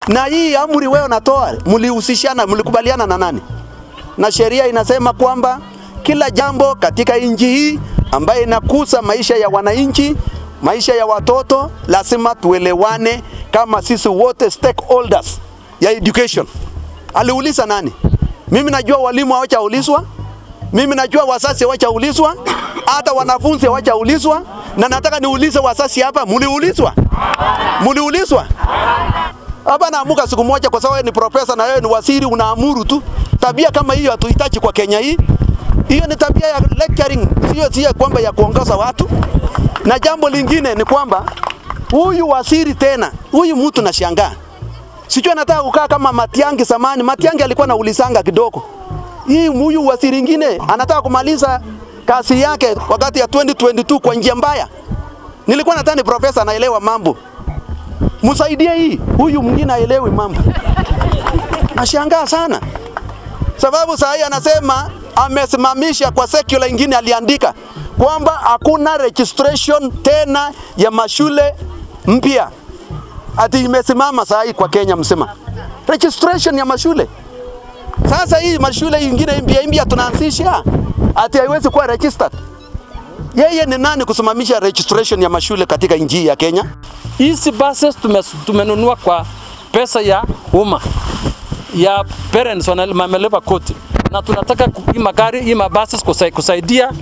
Na hii amri wewe unatoa, mlihusishana, mlikubaliana na nani? Na sheria inasema kwamba kila jambo katika nchi hii ambayo inakusa maisha ya wananchi, maisha ya watoto, lazima tuelewane kama sisi wote stakeholders ya education. Aliuliza nani? Mimi najua walimu hawajaulizwa, mimi najua wazazi hawajaulizwa, hata wanafunzi hawajaulizwa, na nataka niulize wazazi hapa, mliulizwa? Mliulizwa? Hapa naamuka siku moja, kwa sababu wewe ni profesa na wewe ni waziri, unaamuru tu. Tabia kama hiyo hatuhitaji kwa Kenya hii. Hiyo ni tabia ya lecturing, sio sio kwamba ya kuongoza watu. Na jambo lingine ni kwamba huyu waziri tena, huyu mtu nashangaa, sijui anataka kukaa kama Matiangi zamani. Matiangi alikuwa anaulizanga kidogo, hii huyu waziri ingine anataka kumaliza kazi yake wakati ya 2022 kwa njia mbaya. Nilikuwa nadhani ni profesa anaelewa mambo, msaidie hii, huyu mwingine aelewi mambo. Nashangaa sana sababu saa hii anasema amesimamisha kwa secular ingine, aliandika kwamba hakuna registration tena ya mashule mpya, ati imesimama saa hii kwa Kenya mzima registration ya mashule. Sasa hii mashule ingine mpya mpya tunaanzisha, ati haiwezi kuwa registered. Yeye ni nani kusimamisha registration ya mashule katika nchi ya Kenya? Hizi buses tume, tumenunua kwa pesa ya umma ya parents wamelipa koti, na tunataka hii magari hii mabuses kusai, kusaidia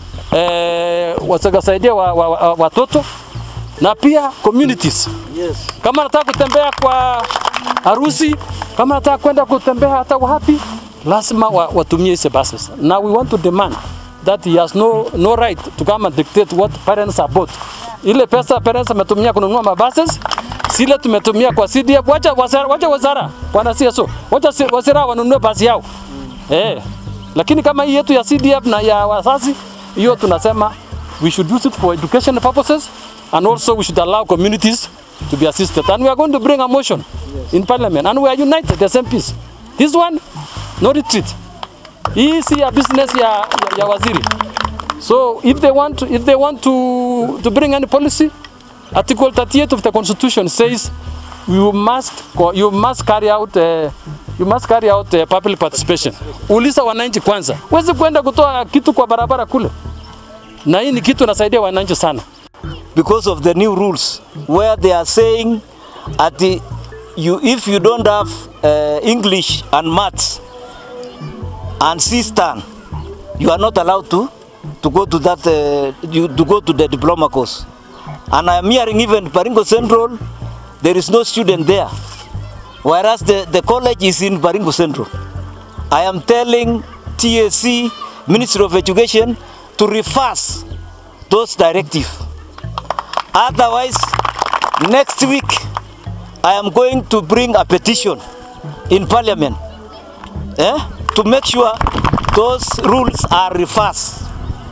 eh, wasaidia wa, wa, wa, watoto na pia communities. Yes. Kama nataka kutembea kwa harusi, kama nataka kwenda kutembea hata wapi, lazima wa, watumie hizi buses. Now we want to demand that he has no, no right to come and dictate what parents are bought. Ile pesa parents ametumia kununua mabuses sile tumetumia kwa CDF, wacha wazara, wacha wazara wana CSO, wacha si- wazara wanunue basi yao eh. Lakini kama hii yetu ya CDF na ya wazazi, hiyo tunasema we should use it for education purposes and also we should allow communities to be assisted and we are going to bring a motion in parliament and we are united as MPs. This one no retreat. Hii si ya business ya, ya, ya waziri. So if they want to, if they want to, to bring any policy, Article 38 of the Constitution says you must co- you must carry out uh, you must carry out uh, public participation. Uliza wananchi kwanza. Huwezi kwenda kutoa kitu kwa barabara kule, na hii ni kitu nasaidia wananchi sana. because of the new rules where they are saying at the you if you don't have uh, English and maths and C-STAN, you are not allowed to to go to that uh, you, to go to the diploma course. And I am hearing even Baringo Central, there is no student there, whereas the, the college is in Baringo Central. I am telling TSC, Ministry of Education, to reverse those directives. Otherwise, next week, I am going to bring a petition in Parliament eh, to make sure those rules are reversed.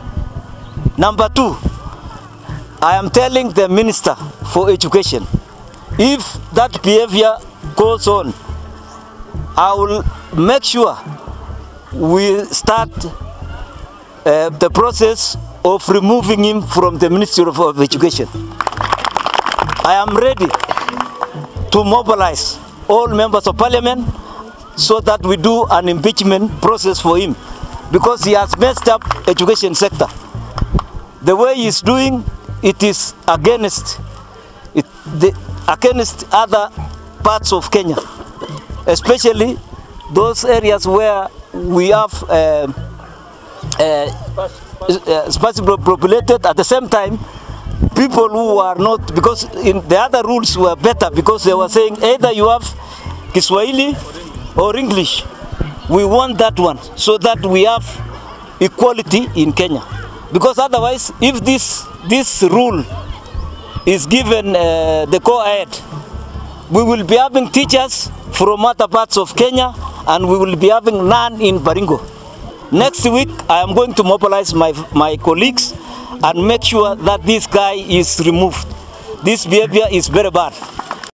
Number two, I am telling the Minister for Education, if that behavior goes on, I will make sure we start uh, the process of removing him from the Ministry of, of Education. I am ready to mobilize all members of parliament so that we do an impeachment process for him because he has messed up education sector. The way he is doing it is against it, the, against other parts of Kenya, especially those areas where we have um uh, uh, sparsely populated at the same time people who are not because in the other rules were better because they were saying either you have Kiswahili or English we want that one so that we have equality in Kenya because otherwise if this this rule is given uh, the go-ahead we will be having teachers from other parts of Kenya and we will be having none in Baringo. Next week, I am going to mobilize my, my colleagues and make sure that this guy is removed. This behavior is very bad.